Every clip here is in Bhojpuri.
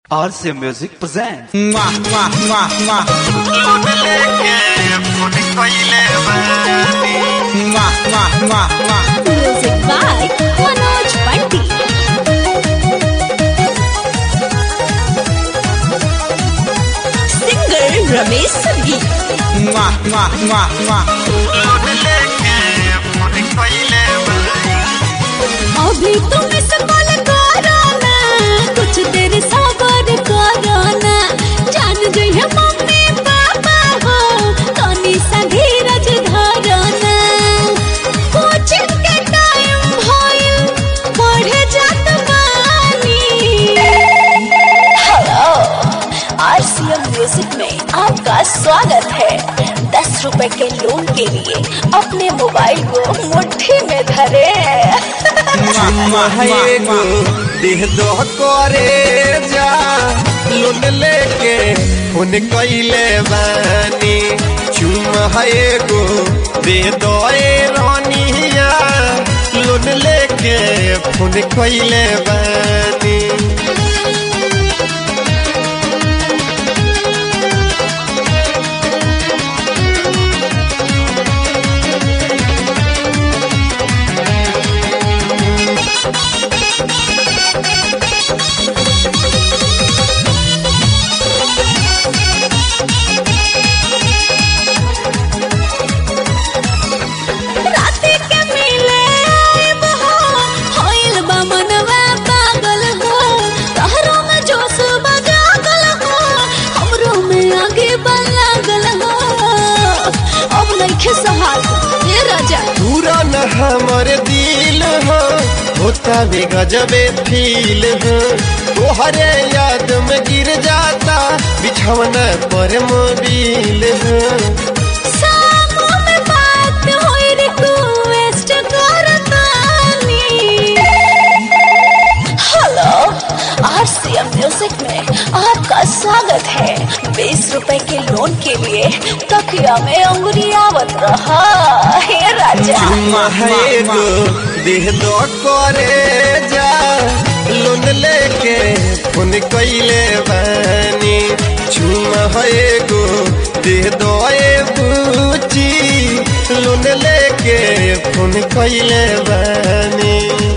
RC Music presents. Mwah, mwah, mwah, mwah. Mwah, mwah, mwah, mwah. Music by Manoj Pandit. Singer Ramesh Sangeet. Mwah, mwah, mwah, mwah. अभी तुम इस कॉल करो ना कुछ देर सबर करो ना जान जइहे मम्मी पापा हो तनी सा धीरज धरो ना कोचिंग के टाइम भइल पढ़े जात बानी हेलो आरसीएम म्यूजिक में आपका स्वागत है दस रुपए के लोन के लिए अपने मोबाइल को मुट्ठी में धरे Mwah, mwah, mwah, mwah. देह दो करे जा लोन लेके फोन कैले बानी चुमा है गो दे दो ए रानिया लोन लेके फोन कैले बानी राती के मिले आइब हो, होइल बा मनवा पागल हो। तहरो में जोश बा जागल हो, हमरो में आगे बा लागल हो। अब नइखे सहाल, ये राजा पूरा न हमर दिल हो होता भी गजबे फील हो तोहरे याद में गिर जाता बिछौना पर मोबिल हो सामो में बात होई रिक्वेस्ट करतानी हेलो आरसीएम म्यूजिक में आपका स्वागत है बीस रुपए के लोन के लिए तकिया में अंगुरियावत रहा हे राजा है गो देह दो करे जा लोन लेके फोन कैले बानी चुमा है गो देह दो ए बूची लोन लेके फोन कैले बानी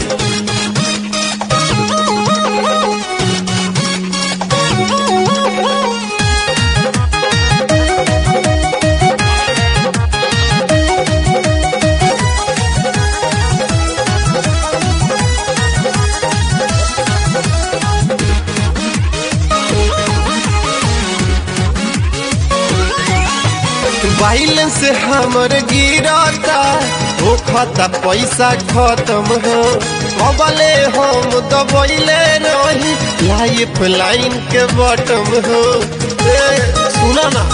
बैलेंस हमर गिरता हो खाता पैसा खत्म हो कबले हम दबैले रही लाइफ लाइन के बटम हो ए, सुना ना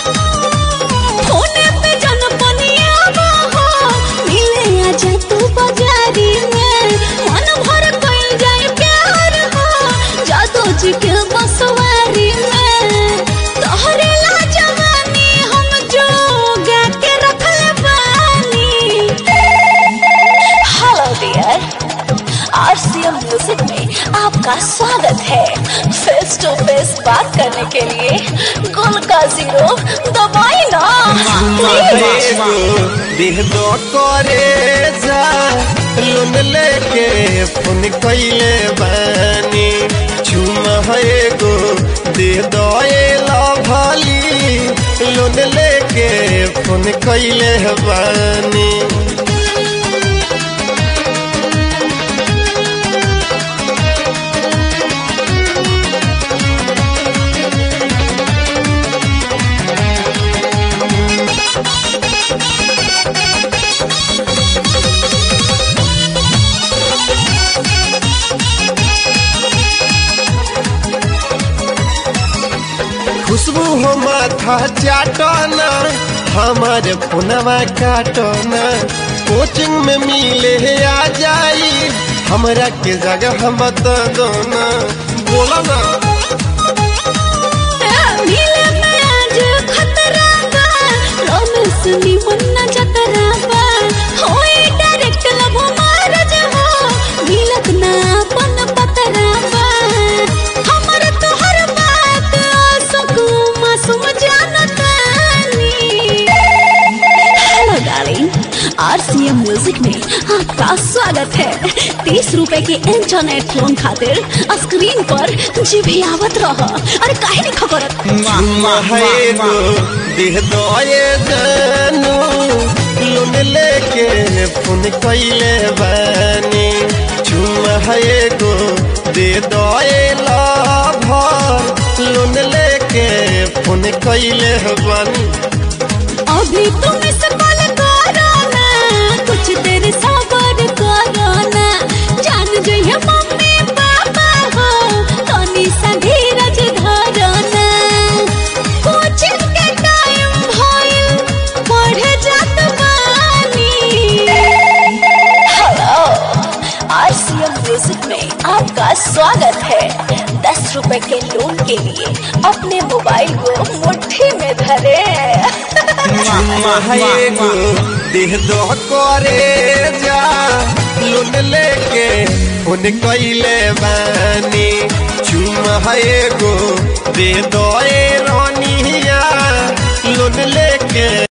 होने पे जन पनिया हो मिले आजा तू बाजारी में मन भर कइल जाए प्यार हो जादू जी के बसवारी में तोहरे ला जवानी हम जोगा के रखल बानी हेलो डियर आरसीएम म्यूजिक में आपका स्वागत है फेस टू फेस बात करने के लिए गुल का जीरो दबाई ना प्लीज एगो देह दो करे जा लोन लेके फोन कैले बानी चुमा एगो देह दो ए लभली लोन लेके फोन कैले बानी खुशबू हो माथा चाटना हमारे फोनवा काटना कोचिंग में मिले आ जाई हमरा के जगह मत दोना बोला ना मिले में आज खतरा बा रोमेंस नी मुन्ना जतरा बा होए डायरेक्ट लव मारज हो मिलत ना अपन पतरा बा हमर तोहर आरसीएम म्यूजिक में आपका स्वागत है तीस रुपए के इंटरनेट लोन खातिर स्क्रीन पर जी भी आवत रह अरे काहे नहीं खबरत महएगो देह दए जानू लोन लेके फोन कैले बानी चुमा एगो दे दए लाभर लोन लेके फोन कैले बानी अभी तुम इस कॉल करो ना कुछ देर सबर करो ना जान जइए मम्मी पापा हो तनी सा धीरज धरो ना कोचिंग के टाइम भइल पढ़े जात बानी हेलो आरसीएम म्यूजिक में आपका स्वागत है दस रुपए के लोन के लिए अपने मोबाइल को मुट्ठी में धरे महएगो देह दो करे जा लोन लेके फोन कैले बानी चुमा एगो दे दो ए रानिया लोन लेके